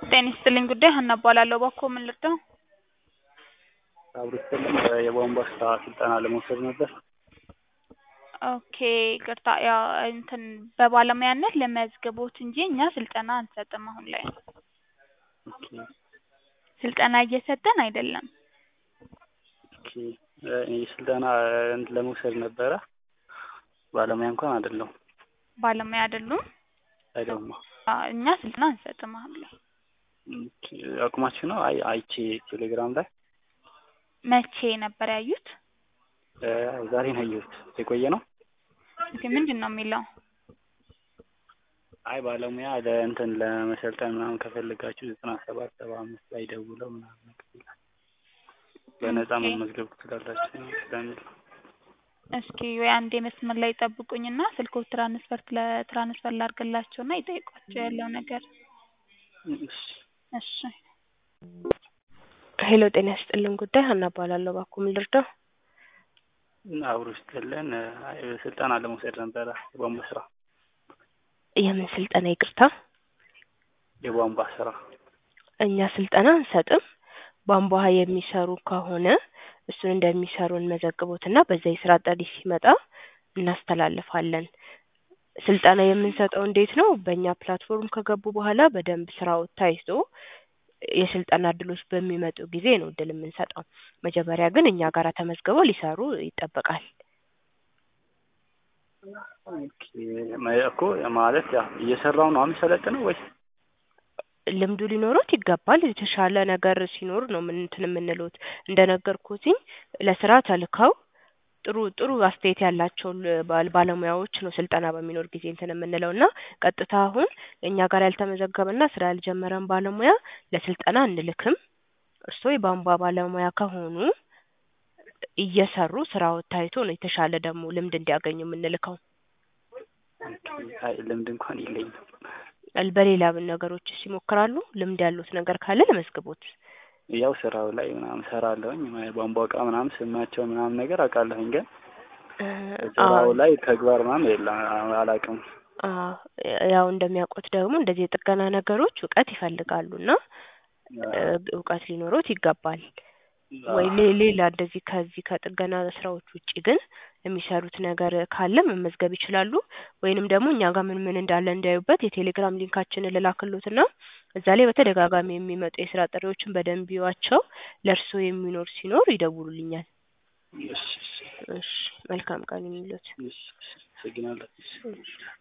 ጤና ይስጥልኝ ጉዳይ ሀና እባላለሁ። እባክዎ ምን ልርዳው? አብሮ ይስጥልኝ የቧንቧ ስራ ስልጠና ለመውሰድ ነበር። ኦኬ ይቅርታ ያው እንትን በባለሙያነት ለመዝግቦት እንጂ እኛ ስልጠና አንሰጥም አሁን ላይ ኦኬ ስልጠና እየሰጠን አይደለም። ኦኬ እኔ ስልጠና ለመውሰድ ነበረ። ባለሙያ እንኳን አይደለሁም። ባለሙያ አይደሉም? አይደለሁም። አዎ እኛ ስልጠና አንሰጥም አሁን ላይ። ኦኬ አቁማችሁ ነው? አይ አይቼ ቴሌግራም ላይ መቼ ነበር ያዩት? እ ዛሬ ነው ያየሁት። የቆየ ነው? ኦኬ ምንድን ነው የሚለው? አይ ባለሙያ ለእንትን ለመሰልጠን ምናምን ከፈለጋችሁ ዘጠና ሰባት ሰባ አምስት ላይ ደውለው ምናምን ነገር ይላል። በነፃ ኦኬ። መመዝገብ ትችላላችሁ ስለሚል ነው። እስኪ ወይ አንዴ መስመር ላይ ጠብቁኝና ስልክዎ ትራንስፈር ለትራንስፈር ላድርግላቸውና ይጠይቋቸው ያለው ነገር። እሺ እሺ ሄሎ ጤና ይስጥልን ጉዳይ ሀና እባላለሁ። እባክዎ ምን ልርዳው? አብሮ ይስጥልን አይ ስልጠና ለመውሰድ ነበረ የቧንቧ ስራ የምን ስልጠና ይቅርታ? የቧንቧ ስራ እኛ ስልጠና አንሰጥም። ቧንቧ የሚሰሩ ከሆነ እሱን እንደሚሰሩ እንመዘግቦትና በዛ የስራ ጥሪ ሲመጣ እናስተላልፋለን። ስልጠና የምንሰጠው እንዴት ነው? በእኛ ፕላትፎርም ከገቡ በኋላ በደንብ ስራው ታይቶ የስልጠና እድሎች በሚመጡ ጊዜ ነው እድል የምንሰጠው። መጀመሪያ ግን እኛ ጋር ተመዝግበው ሊሰሩ ይጠበቃል። ኦኬ መ- እኮ ማለት ያው እየሰራው ነው የሚሰለጥነው ወይስ ልምዱ ሊኖሮት ይገባል። የተሻለ ነገር ሲኖር ነው ምን እንትን የምንሉት። እንደነገርኩትኝ ለስራ ተልከው ጥሩ ጥሩ አስተያየት ያላቸው ል- ባል- ባለሙያዎች ነው ስልጠና በሚኖር ጊዜ እንትን የምንለው እና ቀጥታ አሁን እኛ ጋር ያልተመዘገበና ስራ ያልጀመረን ባለሙያ ለስልጠና አንልክም። እርስዎ የቧንቧ ባለሙያ ከሆኑ እየሰሩ ስራው ታይቶ ነው የተሻለ ደግሞ ልምድ እንዲያገኙ የምንልከው። ኦኬ አይ ልምድ እንኳን የለኝም። ል- በሌላ ነገሮችስ ይሞክራሉ? ልምድ ያሉት ነገር ካለ ለመዝግቦት። ያው ስራው ላይ ምናምን ሰራለሁኝ ቧንቧ እቃ ምናምን ስማቸው ምናምን ነገር አውቃለሁኝ ግን እ ስራው አዎ ላይ ተግባር ምናምን የለም አላውቅም። አዎ ያው እንደሚያውቁት ደግሞ እንደዚህ የጥገና ነገሮች እውቀት ይፈልጋሉ እና እ እውቀት ሊኖሮት ይገባል። ወይ ሌ- ሌላ እንደዚህ ከዚህ ከጥገና ስራዎች ውጪ ግን የሚሰሩት ነገር ካለ መመዝገብ ይችላሉ። ወይንም ደግሞ እኛ ጋር ምን ምን እንዳለ እንዲያዩበት የቴሌግራም ሊንካችንን ልላክልዎትና እዛ ላይ በተደጋጋሚ የሚመጡ የስራ ጥሪዎችን በደንብ ይዩዋቸው። ለእርስዎ የሚኖር ሲኖር ይደውሉልኛል። እሺ እሺ እሺ መልካም ቀን ይሁንልዎት። እሺ አመሰግናለሁ። እሺ